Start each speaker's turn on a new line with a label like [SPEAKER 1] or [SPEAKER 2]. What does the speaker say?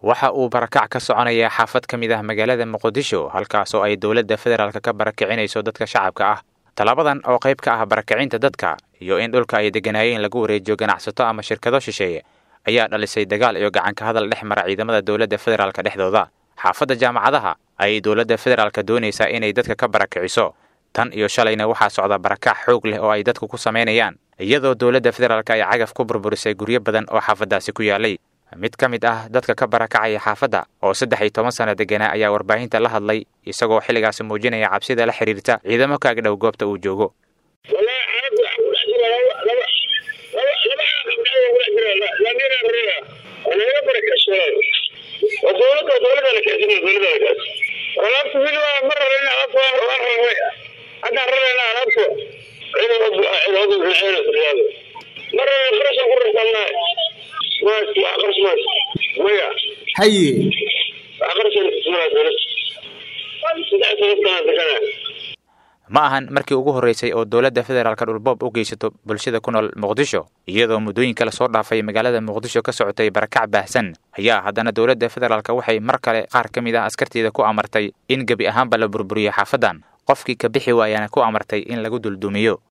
[SPEAKER 1] waxa uu barakac ka soconayaa xaafad ka mid ah magaalada muqdisho halkaasoo ay dowladda federaalk ka barakicinayso dadka shacabka ah tallaabadan oo qayb ka ah barakicinta dadka iyo in dhulka ay degganaayeen lagu wareejiyo ganacsato ama shirkado shisheeye ayaa dhalisay dagaal iyo gacanka hadal dhex mara ciidamada dowladda federaalka dhexdooda xaafadda jaamacadaha ayay dowladda federaalka doonaysaa inay dadka ka barakiciso tan iyo shalayna waxaa socda barakac xoog leh oo ay dadku ku samaynayaan iyadoo dowladda federaalk ay cagaf ku burburisay guryo badan oo xaafaddaasi ku yaalay mid ka mid ah dadka ka barakacaya xaafadda oo saddex iyo toban sano deganaa ayaa warbaahinta la hadlay isagoo xilligaasi muujinaya cabsida la xiriirta ciidamo kaagdhow goobta uu joogo
[SPEAKER 2] haye
[SPEAKER 1] ma ahan markii ugu horreysay oo dowladda federaalka dhulboob u geysato bulshada ku nool muqdisho iyadoo muddooyinka lasoo dhaafay magaalada muqdisho ka socotay barakac baahsan ayaa haddana dowladda federaalka waxay mar kale qaar ka mid ah askarteeda ku amartay in gebi ahaanba la burburiyo xaafaddan qofkii ka bixi waayana ku amartay in lagu duldumiyo